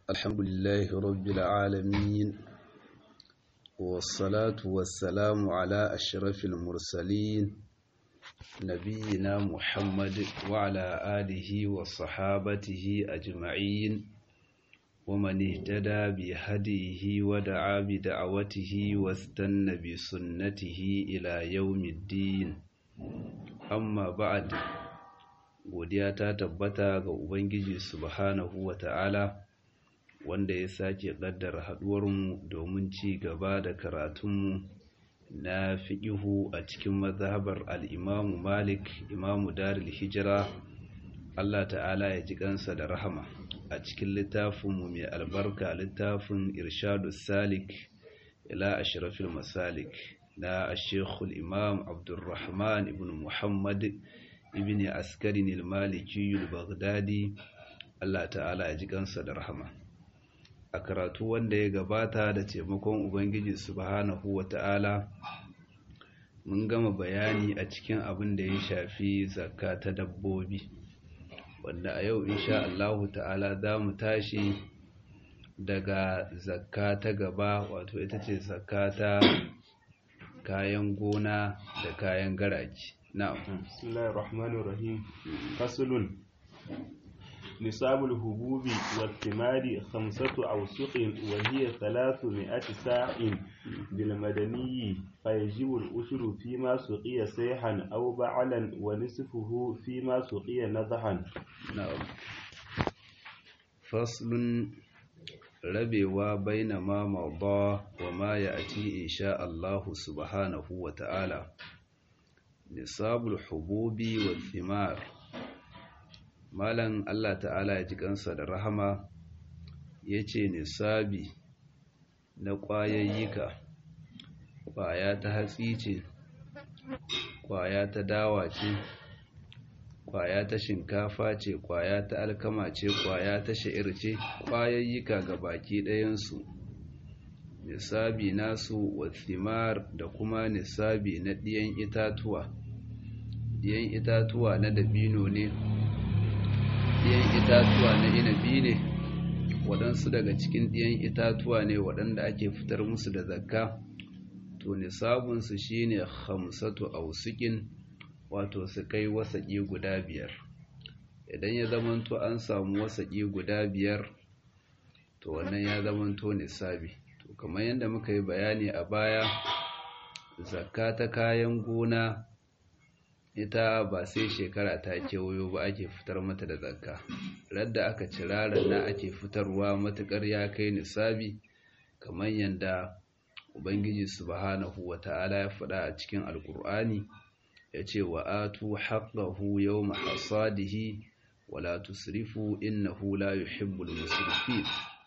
الحمد لله رب العالمين والصلاة والسلام على أشرف المرسلين نبينا محمد وعلى آله وصحابته أجمعين ومن اهتدى بهديه ودعا بدعوته واستنى بسنته إلى يوم الدين amma ba'ad godiya ta tabbata ga ubangiji subhanahu wata'ala wanda ya sake kaddara haduwarmu domin ci gaba da karatunmu na fiqihu a cikin mazhabar al-Imam Malik Imam Darul Hijra Allah ta'ala ya ji kansa da rahama a cikin littafinmu mai albarka littafin Irshadus Salik ila Ashrafil Masalik na Sheikhul Imam Abdulrahman ibn Muhammad ibn Askarin al-Maliki al-Baghdadi Allah ta'ala ya ji kansa da rahama a karatu wanda ya gabata da taimakon Ubangiji subhanahu wata'ala mun gama bayani a cikin abin da ya shafi zakka ta dabbobi wanda a yau insha Allah ta'ala za mu tashi daga zakka ta gaba wato ita ce zakka ta kayan gona da kayan garaji na'am bismillahir rahmanir rahim faslun nisabul hububi wat thimari khamsatu awsuqin wa hiya 300 sa'in bil madaniyyi fayajibu al ushru fi ma suqiya sayhan aw ba'lan wa nisfuhu fi ma suqiya nadhan na'am faslun rabewa baina ma mawda wa ma ya'ti insha Allah subhanahu wa ta'ala nisabul hububi wal thimar malan Allah ta'ala ya ji kansa da rahama yace nisabi na kwayayyika kwaya ta hatsi ce kwaya ta dawa ce kwaya ta shinkafa ce kwaya ta alkama ce kwaya ta sha'ir ce kwayayyika ga baki ɗayansu nisabi nasu wathimar da kuma nisabi na ɗiyan itatuwa ɗiyan itatuwa na dabino ne ɗiyan itatuwa na inabi ne waɗansu daga cikin ɗiyan itatuwa ne waɗanda ake fitar musu da zakka to nisabunsu shine hamsatu ausukin wato su kai wasaƙi guda biyar idan ya zamanto an samu wasaƙi guda biyar to wannan ya zamanto nisabi to kamar yadda muka yi bayani a baya zakka ta kayan gona ita ba sai shekara ta kewayo ba ake fitar mata da zakka radda aka cira na ake fitarwa matuƙar ya kai nisabi kamar yadda ubangiji subhanahu wata'ala ya faɗa a cikin alkur'ani ya ce wa atu haƙahu yau mahasadihi wala tusrifu innahu la yuhibbul musrifin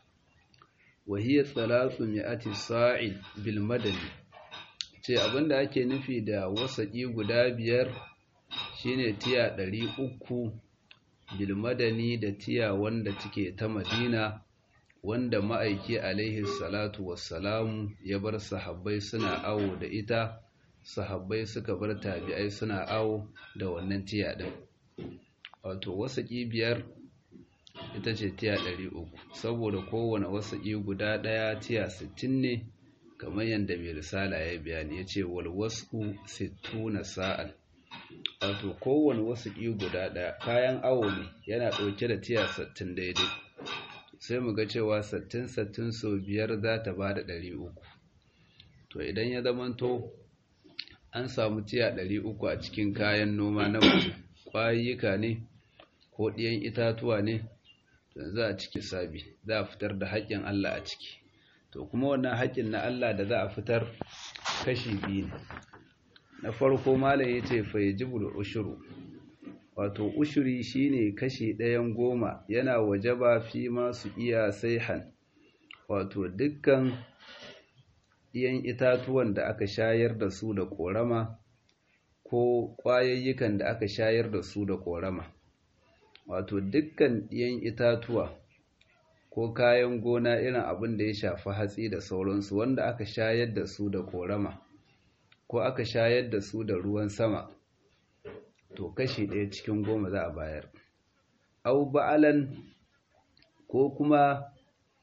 wa hiya thalathu mi'ati sa'id bil madani ce abinda ake nufi da wasaƙi guda biyar shine tiya ɗari uku bil madani da tiya wanda take ta madina wanda ma'aiki alaihi salatu wassalamu ya bar sahabbai suna awo da ita sahabbai suka bar tabi'ai suna awo da wannan tiya ɗin wato wasaƙi biyar ita ce tiya ɗari uku saboda kowane wasaƙi guda ɗaya tiya sittin ne kamar yadda mai risala ya bayani ya ce wal wasu sittuna sa'al wato kowane wasaƙi guda ɗaya kayan awo ne yana ɗauke da tiya sittin daidai sai mu ga cewa sittin sittin sau biyar za ta ba da ɗari uku to idan ya zamanto an samu tiya ɗari uku a cikin kayan noma na mutum ƙwayayyuka ne ko ɗiyan itatuwa ne to za a ciki sabi za a fitar da haƙƙin Allah a ciki to kuma wannan haƙƙin na Allah da za a fitar kashi biyu ne na farko malam ya ce fa yajibul ushuru wato ushuri shine kashi ɗayan goma yana wajaba fi masu iya saihan wato dukkan ɗiyan itatuwan da aka shayar da su da ƙorama ko ƙwayayyukan da aka shayar da su da ƙorama wato dukkan ɗiyan itatuwa ko kayan gona irin abin da ya shafi hatsi da sauransu wanda aka shayar da su da ƙorama ko aka shayar da su da ruwan sama to kashi ɗaya cikin goma za a bayar au ba'alan ko kuma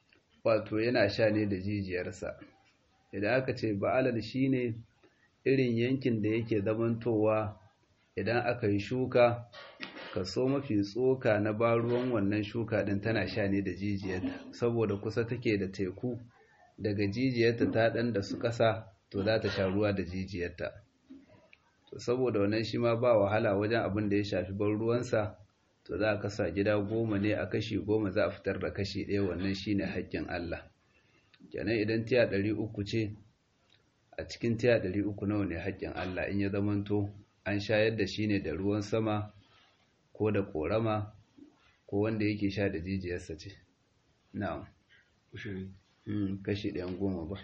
wato yana sha ne da jijiyarsa idan aka ce ba'alal shine irin yankin da yake zamantowa idan aka yi shuka kaso mafi tsoka na baruwan wannan shuka din tana sha ne da jijiyarta saboda kusa take da teku daga jijiyarta ta dan da su kasa to za ta sha ruwa da jijiyarta to saboda wannan shi ma ba wahala wajen abin da ya shafi ban ruwansa to za a kasa gida goma ne a kashi goma za a fitar da kashi ɗaya wannan shine haƙƙin Allah kenan idan tiya ɗari uku ce a cikin tiya ɗari uku nawa ne haƙƙin Allah in ya zamanto an shayar da shi ne da ruwan sama ko da ƙorama ko wanda yake sha da jijiyarsa ce na'am kashi ɗayan goma ba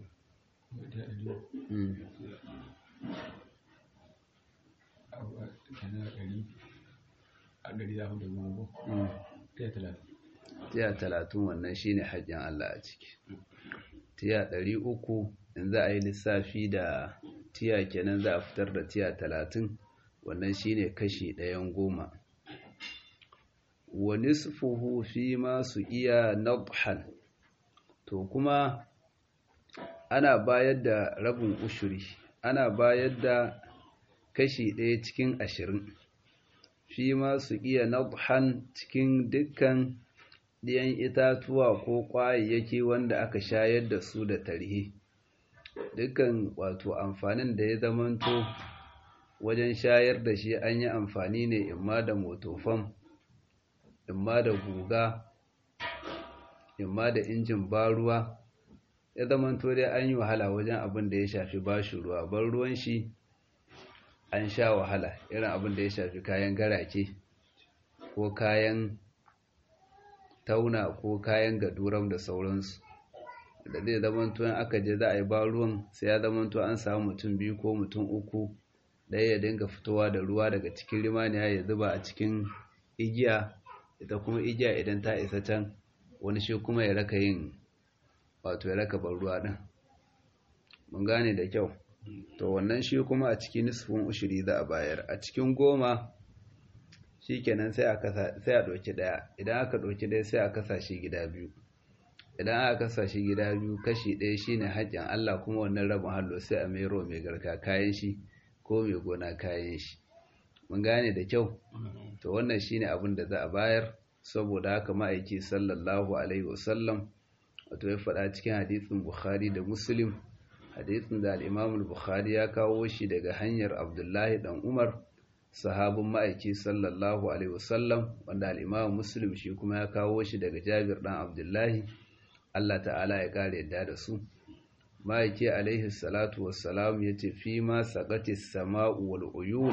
tiya talatin wannan shine haƙƙin Allah a ciki tiya ɗari uku in za a yi lissafi da tiya kenan za a fitar da tiya talatin wannan shine kashi ɗayan goma wa nisfuhu fi ma su iya nadhan to kuma ana bayar da rabin ushuri ana bayar da kashi ɗaya cikin ashirin fi ma su iya nadhan cikin dukkan ɗiyan itatuwa ko ƙwayayyaki wanda aka shayar da su da tarhi dukkan wato amfanin da ya zamanto wajen shayar da shi an yi amfani ne imma da motofam imma da guga imma da injin baruwa ya zamanto dai an yi wahala wajen abin da ya shafi bashi ruwa ban ruwan shi an sha wahala irin abin da ya shafi kayan garake ko kayan tauna ko kayan gaduram da sauransu da zai zamanto in aka je za a yi ba ruwan sai ya zamanto an samu mutum biyu ko mutum uku ɗaya ya dinga fitowa da ruwa daga cikin rimaniya ya zuba a cikin igiya ita kuma igiya idan ta isa can wani shi kuma ya raka yin wato ya raka ban ruwa ɗin mun gane da kyau to wannan shi kuma a cikin nisfin ushiri za a bayar a cikin goma shi kenan sai a ɗauki ɗaya idan aka ɗauki ɗaya sai a kasa shi gida biyu idan aka kasa shi gida biyu kashi ɗaya shine haƙƙin Allah kuma wannan rabin hallo sai a mero mai garka kayan shi ko mai gona kayan shi mun gane da kyau to wannan shine abin da za a bayar saboda haka ma'aiki sallallahu alaihi wasallam wato ya faɗa cikin hadisin Bukhari da Muslim hadisin da al-Imam bukhari ya kawo shi daga hanyar Abdullahi dan Umar sahabin ma'aiki sallallahu alaihi wasallam wanda al-Imam Muslim shi kuma ya kawo shi daga Jabir dan Abdullahi Allah ta'ala ya kare yadda da su ma'aiki alaihi salatu wassalam yace fi ma saqati as-sama'u wal uyun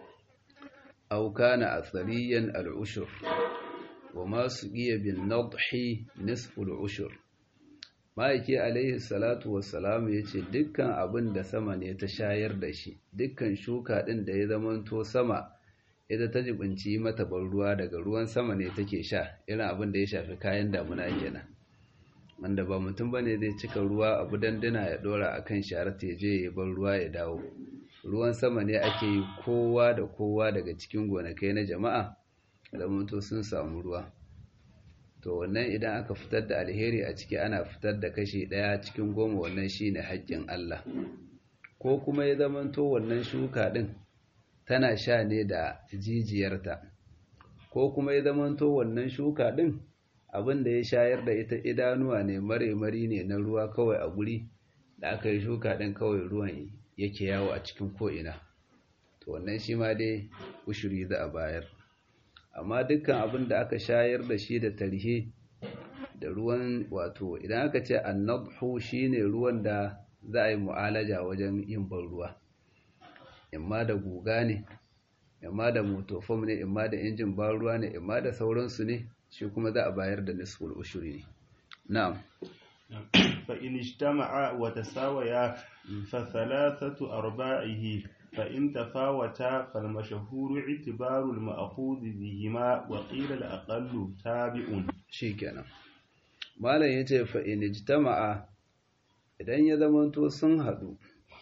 aw kana athariyan al-ushur wa ma suqiya bin nadhi nisfu al-ushur ma'aiki alaihi salatu wassalam yace dukkan abin da sama ne ta shayar da shi dukkan shuka din da ya zamanto sama ita ta jibinci mata ban ruwa daga ruwan sama ne take sha irin abin da ya shafi kayan damuna kenan wanda ba mutum bane zai cika ruwa abu dandana ya dora akan sharar ta je ya bar ruwa ya dawo ruwan sama ne ake yi kowa da kowa daga cikin gonakai na jama'a da mutu sun samu ruwa to wannan idan aka fitar da alheri a ciki ana fitar da kashi ɗaya cikin goma wannan shine haƙƙin Allah ko kuma ya zamanto wannan shuka ɗin tana sha ne da jijiyarta ko kuma ya zamanto wannan shuka ɗin abin da ya shayar da ita idanuwa ne mare-mari ne na ruwa kawai a guri da aka yi shuka ɗin kawai ruwan yake yawo a cikin ko'ina to wannan shi ma dai ushuri za a bayar amma dukkan abin da aka shayar da shi da tarhe da ruwan wato idan aka ce annabhu shine ruwan da za a yi mu'alaja wajen yin ban ruwa imma da guga ne imma da motofom ne imma da injin ban ruwa ne imma da sauransu ne shi kuma za a bayar da nisful ushuri ne na'am fa in ijtama'a wa tasawaya fa thalathatu arba'ihi فإن تفاوتا فالمشهور اعتبار المأخوذ بهما وقيل الأقل تابع shikenan malam yace fa in ijtama'a idan ya zamanto sun hadu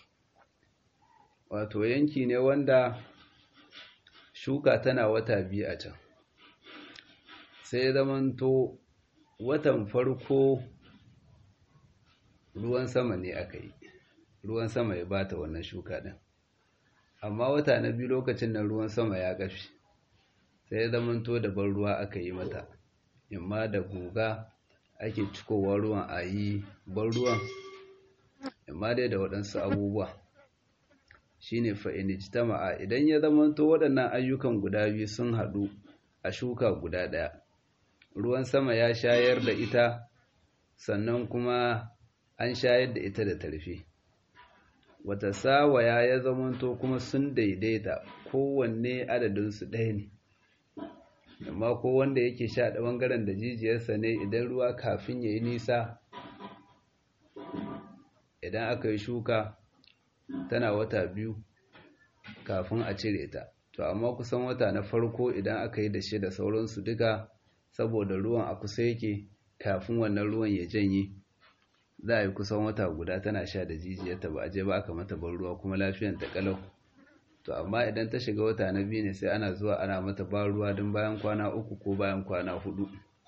wato yanki ne wanda shuka tana wata biyu a can sai ya zamanto watan farko ruwan sama ne aka yi ruwan sama ya bata wannan shuka ɗin amma wata na biyu lokacin da ruwan sama ya ƙafi sai ya zamanto da ban ruwa aka yi mata imma da guga ake cikowa ruwan a yi ban ruwan imma dai da waɗansu abubuwa shine fa'inijtama'a idan ya zamanto waɗannan ayyukan guda biyu sun haɗu a shuka guda ɗaya ruwan sama ya shayar da ita sannan kuma an shayar da ita da tarfi wata sawaya ya zamanto kuma sun daidaita kowanne adadinsu ɗaya ne amma ko wanda yake sha da ɓangaren da jijiyarsa ne idan ruwa kafin ya yi nisa idan aka yi shuka tana wata biyu kafin a cire ta to amma kusan wata na farko idan aka yi da shi da sauransu duka saboda ruwan a kusa yake kafin wannan ruwan ya janye za a yi kusan wata guda tana sha da jijiyarta ba a je ba aka mata ban ruwa kuma lafiyan ta kalau to amma idan ta shiga wata na biyu ne sai ana zuwa ana mata ban ruwa don bayan kwana uku ko bayan kwana hudu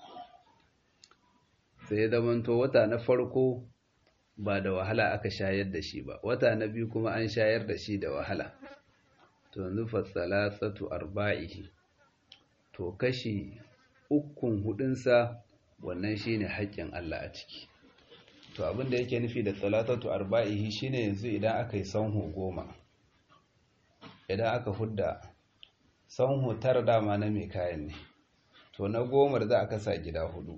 sai ya zamanto wata na farko ba da wahala aka shayar da shi ba wata na biyu kuma an shayar da shi da wahala to yanzu fasalasatu arba'ihi to kashi ukun hudunsa wannan shine haƙƙin Allah a ciki to abin da yake nufi da salatatu arba'ihi shine yanzu idan aka yi sanho goma idan aka hudda sanho tara dama na mai kayan ne to na gomar za a kasa gida hudu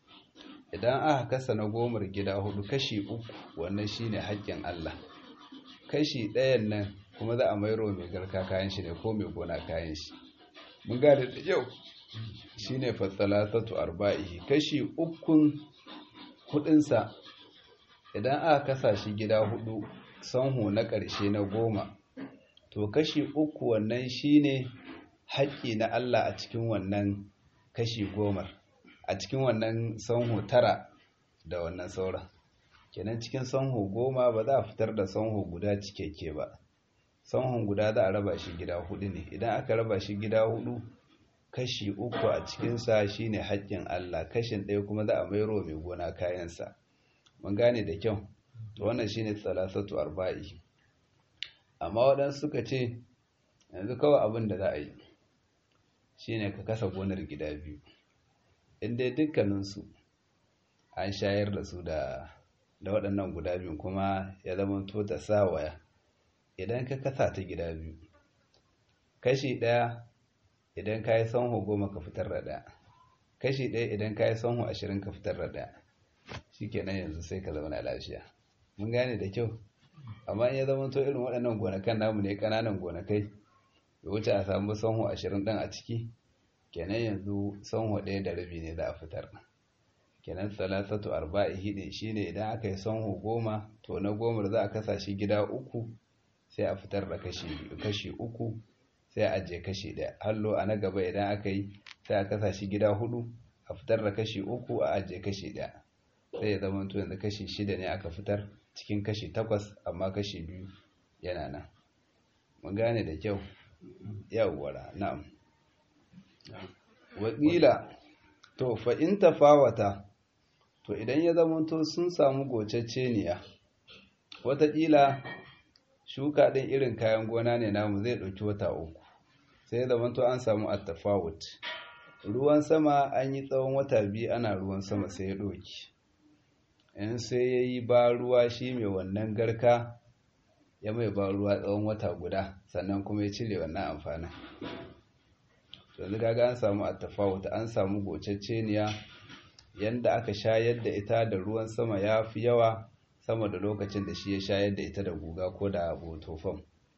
idan aka kasa na gomar gida hudu kashi uku wannan shine haƙƙin Allah kashi ɗayan nan kuma za a mairo mai garka kayan shi ne ko mai gona kayan shi mun gane da yau shine fatsalatatu arba'ihi kashi ukun hudunsa idan aka kasa shi gida hudu sanhu na ƙarshe na goma to kashi uku wannan shine haƙƙi na Allah a cikin wannan kashi gomar a cikin wannan sanhu tara da wannan sauran kenan cikin sanhu goma ba za a fitar da sanhu guda cikakke ba sanhun guda za a raba shi gida hudu ne idan aka raba shi gida hudu kashi uku a cikinsa shine haƙƙin Allah kashin ɗaya kuma za a mairo mai gona kayansa mun gane da kyau to wannan shine salasatu arba'i amma waɗansu suka ce yanzu kawai abin da za a yi shine ka kasa gonar gida biyu inda dukkaninsu an shayar da su da da waɗannan guda biyu kuma ya zama to ta sawaya idan ka kasa ta gida biyu kashi ɗaya idan ka yi sanho goma ka fitar da ɗaya kashi ɗaya idan ka yi sanho ashirin ka fitar da ɗaya shi kenan yanzu sai ka zauna lafiya mun gane da kyau amma in ya zama to irin waɗannan gonakan namu ne ƙananan gonakai ya wuce a samu sanho ashirin ɗin a ciki kenan yanzu sanho ɗaya da rabi ne za a fitar kenan salasatu arba'i hidi shine idan aka yi sanho goma to na gomar za a kasa shi gida uku sai a fitar da kashi kashi uku sai a ajiye kashi ɗaya hallo a na gaba idan aka yi sai a kasa shi gida hudu a fitar da kashi uku a ajiye kashi ɗaya sai ya zama to yanzu kashi shida ne aka fitar cikin kashi takwas amma kashi biyu yana nan mun gane da kyau yawwara na'am wakila to fa in tafawata to idan ya zama to sun samu gocacceniya wataƙila shuka ɗin irin kayan gona ne namu zai ɗauki wata uku sai ya zama to an samu attafawut ruwan sama an yi tsawon wata biyu ana ruwan sama sai ya ɗauki in sai ya yi ba ruwa shi mai wannan garka ya mai ba ruwa tsawon wata guda sannan kuma ya cire wannan amfanin yanzu kaga an samu attafawut an samu gocacceniya yanda aka shayar da ita da ruwan sama ya fi yawa sama da lokacin da shi ya shayar da ita da guga ko da botofam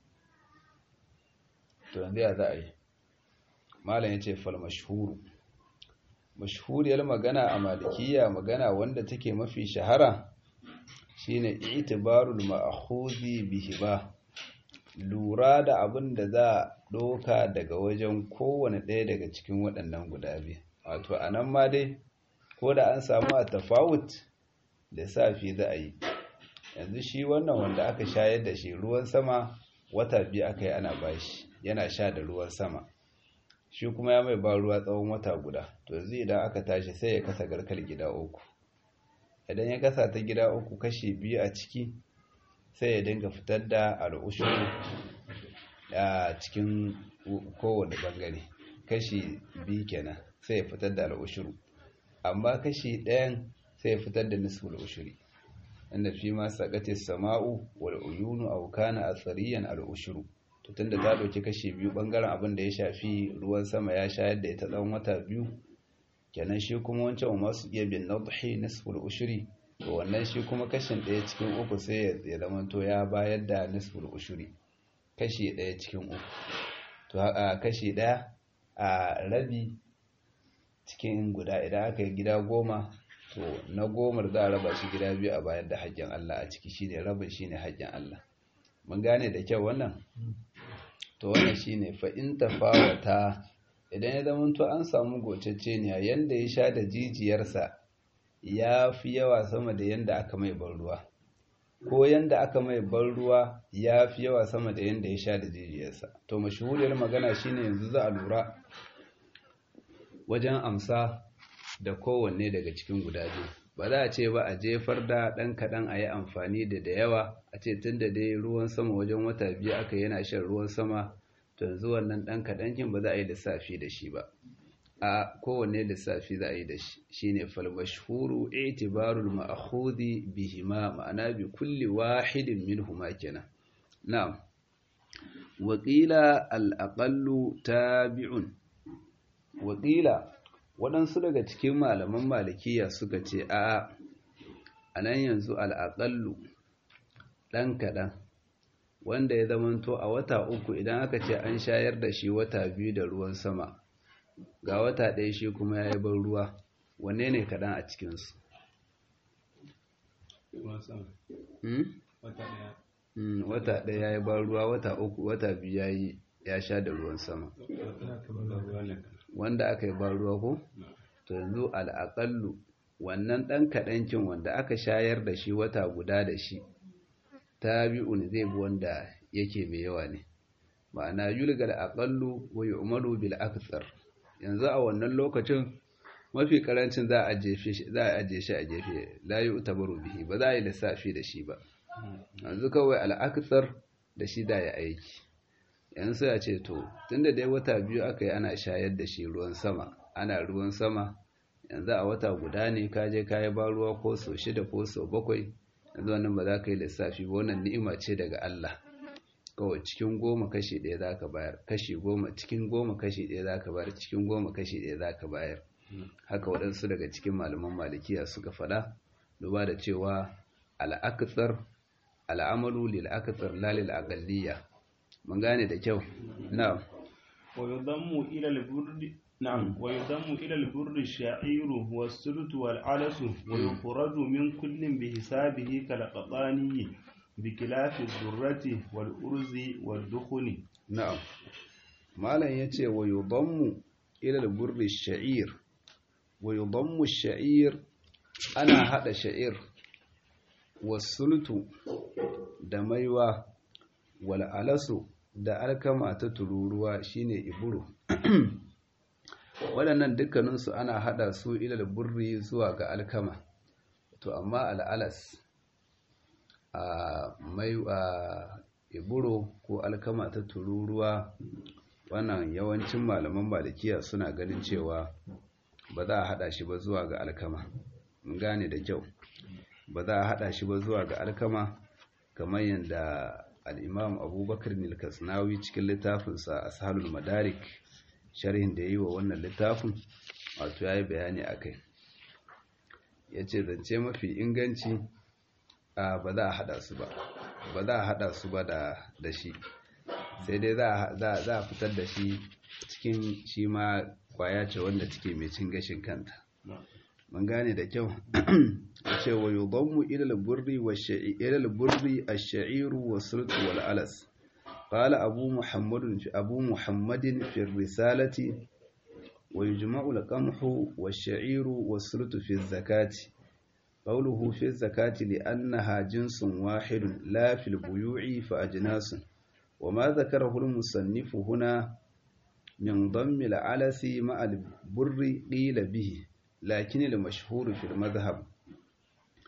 to yanzu ya za a yi malam ya ce fal mashhuru mashhuriyar magana a malikiya magana wanda take mafi shahara shine itibarul ma'khuzi bihi ba lura da abin da za a ɗauka daga wajen kowane ɗaya daga cikin waɗannan guda biyu wato a nan ma dai ko da an samu a tafawut da safi za a yi yanzu shi wannan wanda aka shayar da shi ruwan sama wata biyu aka yi ana bashi yana sha da ruwan sama shi kuma ya mai ba ruwa tsawon wata guda to yanzu idan aka tashi sai ya kasa garkar gida uku idan ya kasa ta gida uku kashi biyu a ciki sai ya dinga fitar da al'ushuru a cikin kowane bangare kashi biyu kenan sai ya fitar da al'ushuru amma kashi ɗayan sai ya fitar da nisful ushuri inda fi ma sakati sama'u wal uyunu aw kana athariyan al ushuru to tunda ta dauki kashi biyu bangaren abin da ya shafi ruwan sama ya shayar da ita tsawon wata biyu kenan shi kuma wancan wa masu iya bin nadhi nisful ushuri to wannan shi kuma kashin ɗaya cikin uku sai ya zama to ya bayar da nisful ushuri kashi ɗaya cikin uku to a kashi ɗaya a rabi cikin guda idan aka yi gida goma to na gomar za a raba shi gida biyu a bayar da haƙƙin Allah a ciki shine rabin shine haƙƙin Allah mun gane da kyau wannan to wannan shine fa in tafawata idan ya zama to an samu gocecce ne yanda ya sha da jijiyarsa ya fi yawa sama da yanda aka mai ban ruwa ko yanda aka mai ban ruwa ya fi yawa sama da yanda ya sha da jijiyarsa to mashahuriyar magana shine yanzu za a lura wajen amsa da kowanne daga cikin guda biyu ba za a ce ba a jefar da ɗan kaɗan a yi amfani da da yawa a ce tun da dai ruwan sama wajen wata biyu aka yana shan ruwan sama to yanzu wannan ɗan kaɗan kin ba za a yi lissafi da shi ba a kowanne lissafi za a yi da shi shine falmashhuru itibarul ma'khudhi bihima ma'ana bi kulli wahidin minhuma kenan na'am wa qila al-aqallu tabi'un wa qila waɗansu daga cikin malaman malikiya suka ce a a nan yanzu al'aƙallu ɗan kaɗan wanda ya zamanto a wata uku idan aka ce an shayar da shi wata biyu da ruwan sama ga wata ɗaya shi kuma ya yi ban ruwa wanne ne kaɗan a cikinsu wata ɗaya ya yi ban ruwa wata uku wata biyu ya yi ya sha da ruwan sama wanda aka yi ban ruwa ko to yanzu al'aƙallu wannan ɗan kaɗancin wanda aka shayar da shi wata guda da shi tabi'un zai bi wanda yake mai yawa ne ma'ana yulgal aqallu wa yu'malu bil akthar yanzu a wannan lokacin mafi karancin za a jefe shi za a aje shi a jefe la yu'tabaru bihi ba za a yi lissafi da shi ba yanzu kawai al akthar da shi da ya aiki yanzu ya ce to tunda dai wata biyu aka yi ana shayar da shi ruwan sama ana ruwan sama yanzu a wata guda ne ka je ka yi ba ruwa ko so shida ko so bakwai yanzu wannan ba za ka yi lissafi ba wannan ni'ima ce daga Allah kawai cikin goma kashi ɗaya za ka bayar kashi goma cikin goma kashi ɗaya za ka bayar cikin goma kashi ɗaya za ka bayar haka waɗansu daga cikin malaman malikiya suka faɗa duba da cewa al'akasar al'amalu lil akasar la lil aqalliyya mun gane da kyau na'am wa yudammu ila al-burd na'am wa yudammu ila al-burd ash-sha'ir wa as-sult wal 'alas wa yukhraju min kullin bi hisabihi kal qatani bi khilafi ad-durrati wal urzi wal dukhuni na'am malan yace wa yudammu ila al-burd ash-sha'ir wa yudammu ash-sha'ir ana hada sha'ir was-sultu da maiwa wal 'alasu da alkama ta tururuwa shine iburu waɗannan dukkaninsu ana haɗa su ilal burri zuwa ga alkama to amma al'alas a mai a iburo ko alkama ta tururuwa wannan yawancin malaman malikiya suna ganin cewa ba za a haɗa shi ba zuwa ga alkama mun gane da kyau ba za a haɗa shi ba zuwa ga alkama kamar yadda al'imam abubakar nilkasnawi cikin littafinsa a sahalul madarik sharhin da ya yi wa wannan littafin wato ya yi bayani a kai ya ce zance mafi inganci a ba za a haɗa su ba ba za a haɗa su ba da shi sai dai za a fitar da shi cikin shi ma kwaya ce wanda take mai cin gashin kanta mun gane da kyau ce wa yudammu ila al-burri wa ila al-burri ash-sha'iru wa sult wal alas qala abu muhammad fi abu muhammadin fi risalati wa yujma'u al-qamhu wash-sha'iru wa sult fi az-zakati qawluhu fi az-zakati li'annaha jinsun wahidun la fi al-buyu'i fa ajnasun وما ذكره المصنف هنا من ضم العلس مع البر قيل به لكن المشهور في المذهب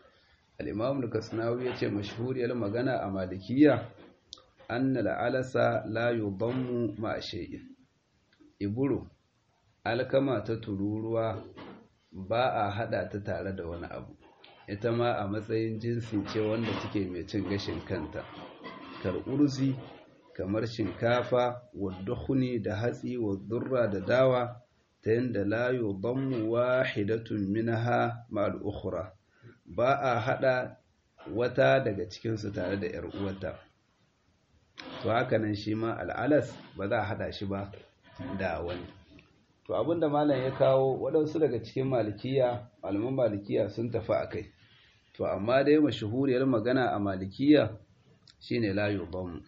al-imam al-kasnawi yace mashhuriyar magana a malikiya anna al-alasa la yudammu ma shay'in iburu alkama ta tururuwa ba a hada ta tare da wani abu ita ma a matsayin jinsi ce wanda take mai cin gashin kanta kar'urzi kamar shinkafa waddukhuni da hatsi wadurra da dawa ta yadda la yudammu wahidatun minha ma'al ukhra ba a hada wata daga cikin su tare da yar uwarta to haka nan shi ma al'alas ba za a hada shi ba da wani to abinda malam ya kawo waɗansu daga cikin malikiya malaman malikiya sun tafi a kai to amma dai mashahuriyar magana a malikiya shine la yudammu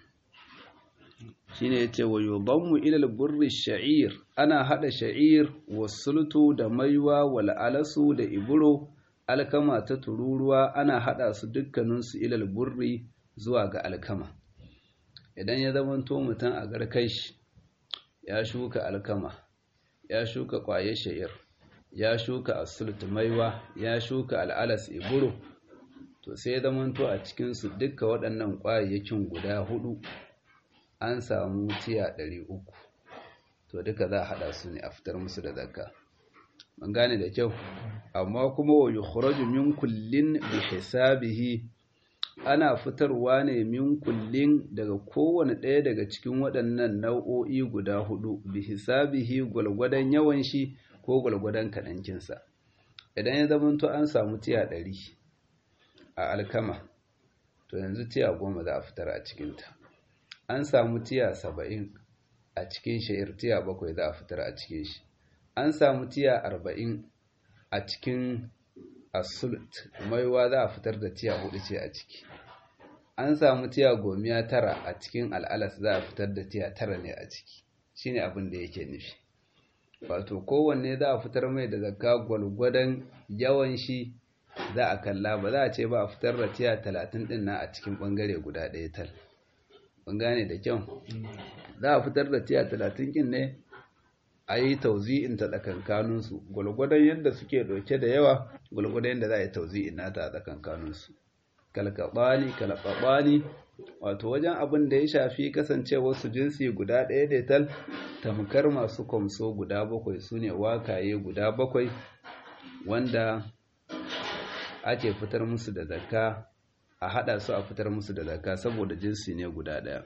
shine yace wa yudammu ila al-burri sha'ir ana hada sha'ir wasultu da maiwa wal alasu da iburo alkama ta tururuwa ana hada su dukkanin su ila al-burri zuwa ga alkama idan ya zamanto mutum a garkai shi ya shuka alkama ya shuka kwaye sha'ir ya shuka asult maiwa ya shuka al'alas iburo to sai ya zamanto a cikin su dukkan waɗannan kwayayyakin guda hudu an samu tiya ɗari uku to duka za a haɗa su ne a fitar musu da zakka mun gane da kyau amma kuma wa yukhraju min kullin bi hisabihi ana fitarwa ne min kullin daga kowane ɗaya daga cikin waɗannan nau'o'i guda hudu bi hisabihi gwalgwadon yawan shi ko gwalgwadon kaɗancinsa idan ya zamanto an samu tiya ɗari a alkama to yanzu tiya goma za a fitar a cikinta an samu tiya saba'in a cikin sha'ir tiya bakwai za a fitar a cikin shi an samu tiya arba'in a cikin asult maiwa za a fitar da tiya hudu ce a ciki an samu tiya gomiya tara a cikin al'alas za a fitar da tiya tara ne a ciki shine abin da yake nufi wato kowanne za a fitar mai da zakka gwalgwadon yawan shi za a kalla ba za a ce ba a fitar da tiya talatin din na a cikin bangare guda ɗaya tal mun gane da kyau za a fitar da tiya talatin kin ne a yi tauzi'in ta tsakankaninsu gwalgwadon yadda suke ɗauke da yawa gwalgwadon yadda za a yi tauzi'in nata a tsakankaninsu kalkaɓani kalkaɓani wato wajen abin da ya shafi kasancewar su jinsi guda ɗaya da tal tamkar masu kwamso guda bakwai su ne wakaye guda bakwai wanda ake fitar musu da zakka a haɗa su a fitar musu da zakka saboda jinsi ne guda ɗaya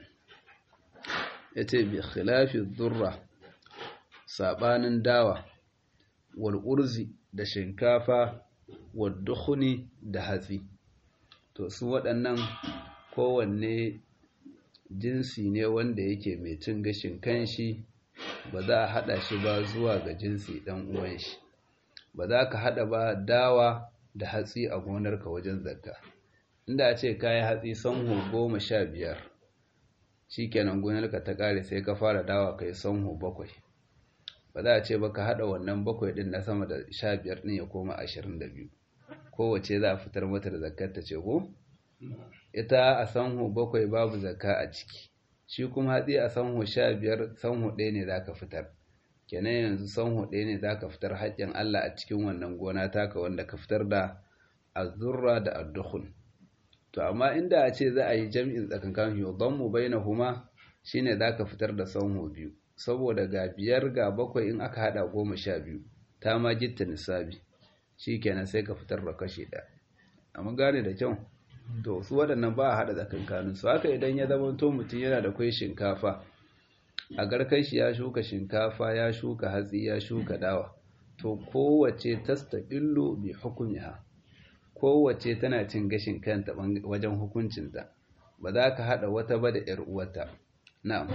ya ce bi khilafi durra saɓanin dawa wal urzi da shinkafa wal dukhuni da hatsi to su waɗannan kowanne jinsi ne wanda yake mai cin gashin kanshi ba za a haɗa shi ba zuwa ga jinsi ɗan uwan shi ba za ka haɗa ba dawa da hatsi a gonarka wajen zakka inda a ce kayi hatsi sanhu goma sha biyar shi kenan gonarka ta ƙare sai ka fara dawa kai sanhu bakwai ba za a ce ba ka haɗa wannan bakwai ɗin na sama da sha biyar ɗin ya koma ashirin da biyu kowace za a fitar mata da zakkar ta ce ko ita a sanhu bakwai babu zakka a ciki shi kuma hatsi a sanhu sha biyar sanhu ɗaya ne za ka fitar kenan yanzu sanhu ɗaya ne za ka fitar haƙƙin Allah a cikin wannan gona taka wanda ka fitar da azurra da addukhun to amma inda a ce za a yi jam'in tsakankan yudammu bainahuma shine za ka fitar da sanhu biyu saboda ga biyar ga bakwai in aka hada goma sha biyu ta ma gitta nisabi shi kenan sai ka fitar da kashi ɗaya amma gane da kyau to su waɗannan ba a haɗa tsakankanin su haka idan ya zama to mutum yana da kwai shinkafa a garkar shi ya shuka shinkafa ya shuka hatsi ya shuka dawa to kowace tasta illo bi hukumiha kowace tana cin gashin kanta wajen hukuncinta ba za ka haɗa wata ba da ‘yar uwata na'am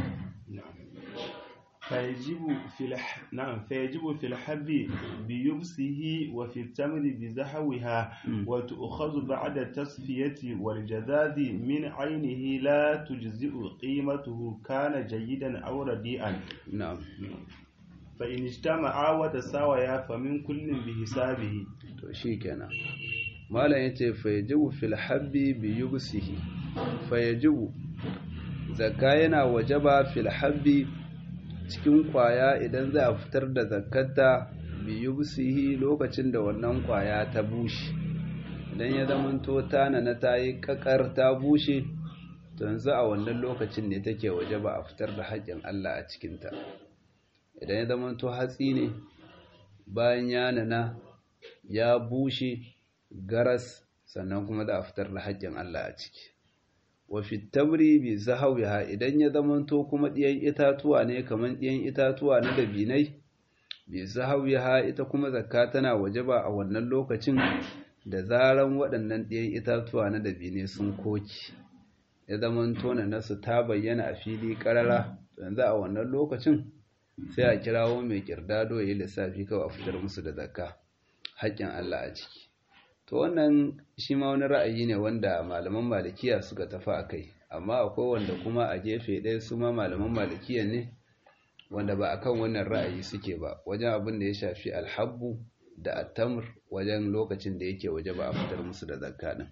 فيجب في الح... نعم فيجب في الحب بيبسه وفي التمر بزحوها وتؤخذ بعد التصفية والجذاذ من عينه لا تجزئ قيمته كان جيدا أو رديئا نعم فإن اجتمعا وتساويا فمن كل بحسابه to shikenan malam yace fayajibu fil habbi bi yubsihi fayajibu zakka yana wajaba fil habbi cikin kwaya idan za a fitar da zakkata bi yubsihi lokacin da wannan kwaya ta bushe idan ya zamanto tana na ta yi kakar ta bushe to yanzu a wannan lokacin ne take waje ba a fitar da haƙƙin Allah a cikinta idan ya zamanto hatsi ne bayan ya nana ya bushe garas sannan kuma za a fitar da haƙƙin Allah a ciki wa fitabri bi zahawiha idan ya zamanto kuma ɗiyan itatuwa ne kamar ɗiyan itatuwa na dabinai bi zahawiha ita kuma zakka tana wajaba a wannan lokacin da zaran waɗannan ɗiyan itatuwa na dabinai sun koki ya zamanto na nasu ta bayyana a fili ƙarara yanzu a wannan lokacin sai a kirawo mai kirdado ya yi lissafi kawai a fitar musu da zakka haƙƙin Allah a ciki to wannan shi ma wani ra'ayi ne wanda malaman malikiya suka tafi a kai amma akwai wanda kuma a gefe ɗaya su ma malaman malikiya ne wanda ba akan wannan ra'ayi suke ba wajen abin da ya shafi alhabbu da attamr wajen lokacin da yake waje ba a fitar musu da zakka din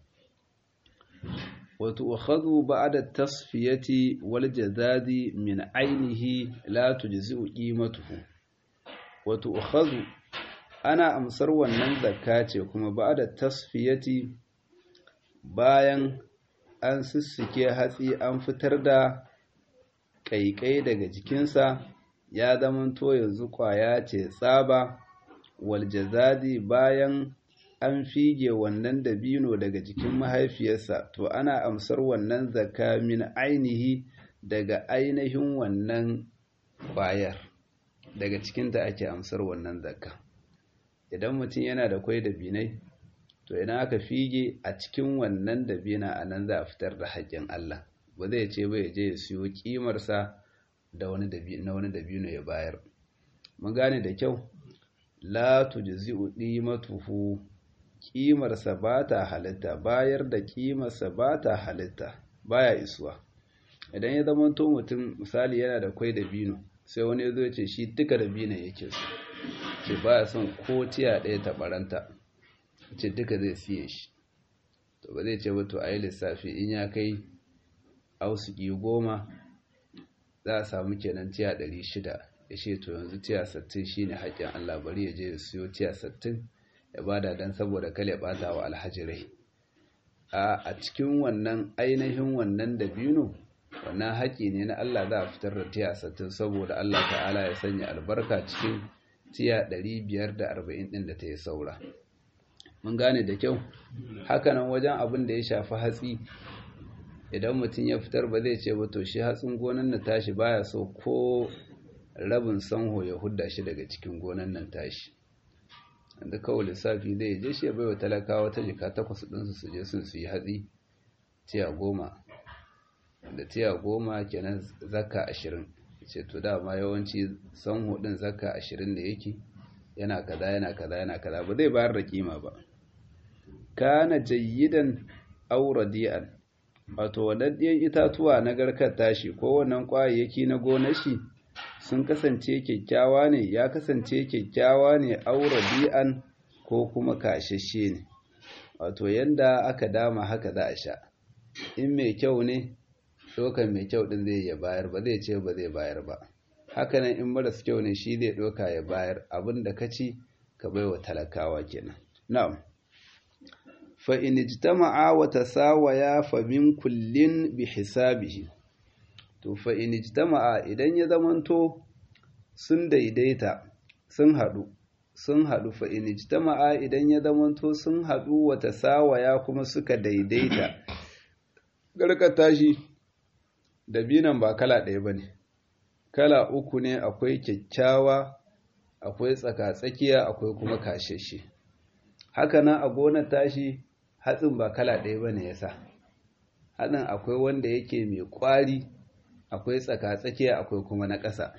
wato ukhadhu ba'da tasfiyati wal jazadi min ainihi la tujzi'u qimatuhu wato ukhadhu ana amsar wannan zakka ce kuma ba da tasfiyati bayan an sussuke hatsi an fitar da ƙaiƙai daga jikinsa ya zamanto yanzu ƙwaya ce tsaba waljazadi bayan an fige wannan dabino daga jikin mahaifiyarsa to ana amsar wannan zakka min ainihi daga ainihin wannan ƙwayar daga cikinta ake amsar wannan zakka idan mutum yana da kwai da binai to idan aka fige a cikin wannan dabina a nan za a fitar da haƙƙin Allah ba zai ce ba ya je ya siyo ƙimarsa da wani na wani dabino ya bayar mun gane da kyau la tujzi'u qimatuhu ƙimarsa ba ta halitta bayar da ƙimarsa ba ta halitta baya isuwa idan ya zama to mutum misali yana da kwai da bino sai wani ya zo ya ce shi duka da binan yake so ce ba ya son ko tiya ɗaya ta ɓaranta ce duka zai siye shi to ba zai ce ba to a yi lissafi in ya kai ausuki goma za a samu kenan tiya ɗari shida ya ce to yanzu tiya sattin shi ne haƙƙin Allah bari ya je ya siyo tiya sattin ya bada don saboda kale ɓata wa alhajirai a cikin wannan ainihin wannan dabino wannan haƙƙi ne na Allah za a fitar da tiya sattin saboda Allah ta'ala ya sanya albarka cikin tiya 540 ɗin da ta yi saura mun gane da kyau hakanan wajen abin da ya shafi hatsi idan mutum ya fitar ba zai ce ba to shi hatsin gonan na tashi baya so ko rabin sanho ya hudda shi daga cikin gonan nan tashi da kawai lissafi zai je shi ya baiwa talakawa ta jika takwas ɗinsu su je sun su yi hatsi tiya goma da tiya goma kenan zakka ashirin ce to dama yawanci sanho ɗin zakka ashirin da yake yana kaza yana kaza yana kaza ba zai bayar da kima ba kana jayyidan aw radi'an wato wadaddiyan itatuwa na garkar tashi ko wannan kwayayyaki na gonar shi sun kasance kyakkyawa ne ya kasance kyakkyawa ne aw radi'an ko kuma kashashe ne wato yanda aka dama haka za a sha in mai kyau ne dokan mai kyau din zai ya bayar ba zai ce ba zai bayar ba hakanan in maras kyau ne shi zai doka ya bayar abin da ka ci ka baiwa talakawa kenan na'am fa in ijtama'a wa tasawaya fa min kullin bi hisabihi to fa in ijtama'a idan ya zamanto sun daidaita sun hadu sun hadu fa in ijtama'a idan ya zamanto sun hadu wa tasawaya kuma suka daidaita garkata shi dabinan ba kala ɗaya bane kala uku ne akwai kyakkyawa akwai tsaka-tsakiya akwai kuma kasheshe haka nan a gonar tashi hatsin ba kala ɗaya ba ne ya sa haɗin akwai wanda yake mai ƙwari akwai tsaka-tsakiya akwai kuma na ƙasa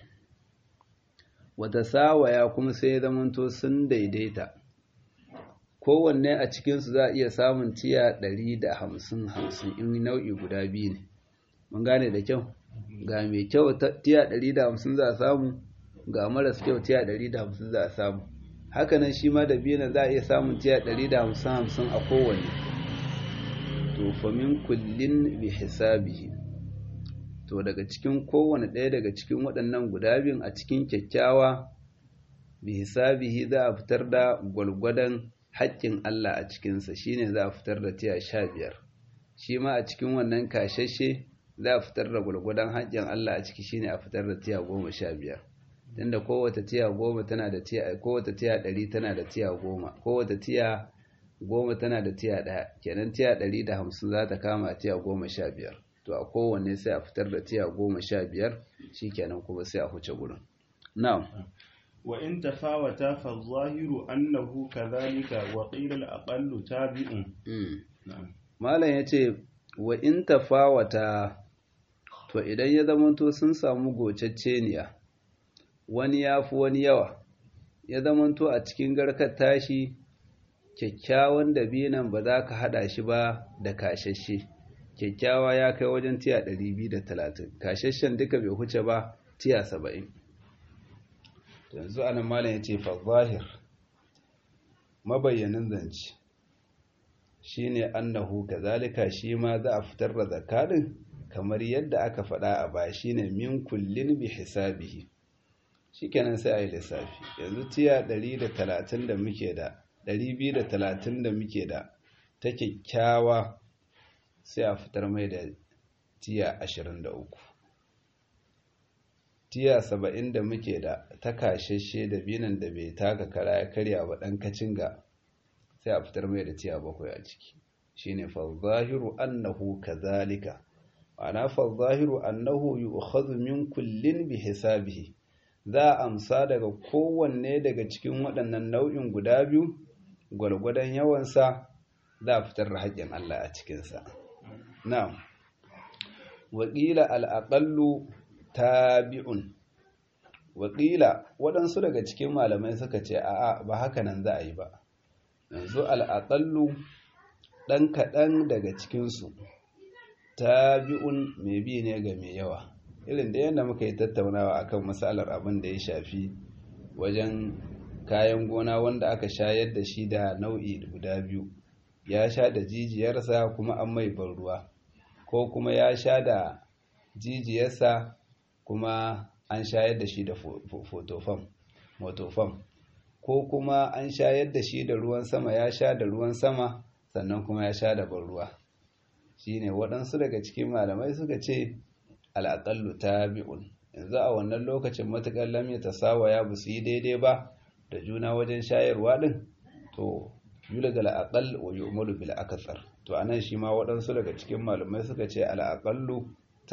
wata sawaya kuma sai ya zamanto sun daidaita kowanne a cikinsu za a iya samun tiya ɗari da hamsin hamsin in nau'i guda biyu ne mun gane da kyau ga mai kyau tiya ɗari da hamsin za a samu ga maras kyau tiya ɗari da hamsin za a samu hakanan shi ma da biyu za a iya samun tiya ɗari da hamsin hamsin a kowanne to famin kullin bi hisabihi to daga cikin kowane ɗaya daga cikin waɗannan guda biyun a cikin kyakkyawa bi hisabihi za a fitar da gwalgwadon haƙƙin Allah a cikinsa shine za a fitar da tiya sha biyar shi ma a cikin wannan kashashe za a fitar da gwargwadon haƙƙin Allah a ciki shine a fitar da tiya goma sha biyar tunda kowace tiya goma tana da tiya kowace tiya ɗari tana da tiya goma kowace tiya goma tana da tiya ɗaya kenan tiya ɗari da hamsin za ta kama tiya goma sha biyar to a kowanne sai a fitar da tiya goma sha biyar shi kenan kuma sai a huce gurin na'am wa in tafawata fa zahiru annahu kadhalika wa qila al-aqallu tabi'un na'am malam yace wa in tafawata to idan ya zamanto sun samu gocacceniya wani yafi wani yawa ya zamanto a cikin garkar tashi kyakkyawan dabinan ba za ka hada shi ba da kashashe kyakkyawa ya kai wajen tiya 230 kashashen duka bai huce ba tiya 70 yanzu anan malam ya ce fa zahir mabayyanin zance shine annahu kazalika shi ma za a fitar da zakarin kamar yadda aka faɗa a baya shine min kullin bi hisabihi shikenan sai a yi lissafi yanzu tiya 130 da muke da 230 da muke da ta kyakkyawa sai a fitar mai da tiya 23 tiya 70 da muke da ta kashashe da binan da bai taka kara ya karya ba ɗan kacinga sai a fitar mai da tiya bakwai a ciki shine fa zahiru annahu kazalika ma'ana fa zahiru annahu yu'khadhu min kullin bi hisabihi za a amsa daga kowanne daga cikin waɗannan nau'in guda biyu gwargwadon yawansa za a fitar da haƙƙin Allah a cikinsa na'am waƙila al'aƙallu tabi'un waƙila waɗansu daga cikin malamai suka ce a'a ba haka nan za a yi ba yanzu al'aƙallu ɗan kaɗan daga cikinsu tabi'un mai bi ne ga mai yawa irin da yadda muka yi tattaunawa akan matsalar abin da ya shafi wajen kayan gona wanda aka shayar da shi da nau'i guda biyu ya sha da jijiyarsa kuma an mai ban ruwa ko kuma ya sha da jijiyarsa kuma an shayar da shi da fotofam motofam ko kuma an shayar da shi da ruwan sama ya sha da ruwan sama sannan kuma ya sha da ban ruwa shine waɗansu daga cikin malamai suka ce al'aƙallu tabi'un yanzu a wannan lokacin matuƙar lam ya tasawaya ba su yi daidai ba da juna wajen shayarwa ɗin to yula da al'aƙal wa yi umaru bil akasar to a nan shi ma waɗansu daga cikin malamai suka ce al'aƙallu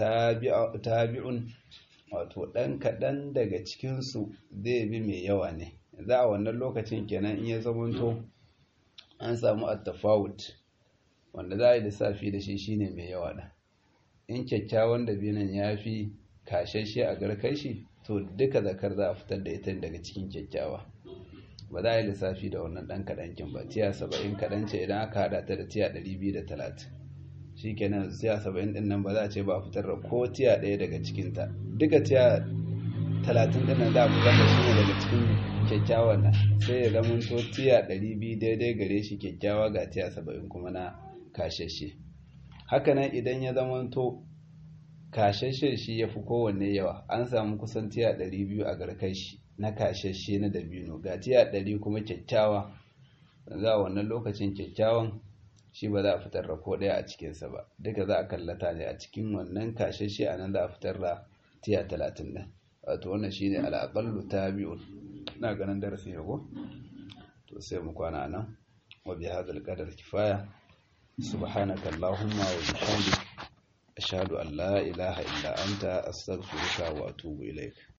tabi'un wato ɗan kaɗan daga cikinsu zai bi mai yawa ne yanzu a wannan lokacin kenan in ya zamanto an samu attafawut wanda za a yi lissafi da shi shine mai yawa ɗan in kyakkyawan dabinan ya fi kashashe a garkashi to duka zakar za a fitar da ita daga cikin kyakkyawa ba za a yi lissafi da wannan ɗan kaɗankin ba tiya saba'in kaɗan ce idan aka haɗa ta da tiya ɗari biyu da talatin shi kenan tiya saba'in ɗin nan ba za a ce ba a fitar da ko tiya ɗaya daga cikinta duka tiya talatin ɗin nan za a fitar da shi ne daga cikin kyakkyawan nan sai ya zama to tiya ɗari biyu daidai gare shi kyakkyawa ga tiya saba'in kuma na kashashe hakanan idan ya zamanto kashashe shi ya fi kowanne yawa an samu kusan tiya 200 a garkashi na kashashe na dabino ga tiya 100 kuma kyakkyawa za a wannan lokacin kyakkyawan shi ba za a fitar da ko ɗaya a cikinsa ba duka za a kallata ne a cikin wannan kashashe a nan za a fitar da tiya 30 ɗin wato wannan shi ne al'aƙallu ta biyu na ganin darasi ne ko to sai mu kwana nan wa bi hadal qadar kifaya سبحانك اللهم وبحمدك أشهد أن لا إله إلا أنت أستغفرك وأتوب إليك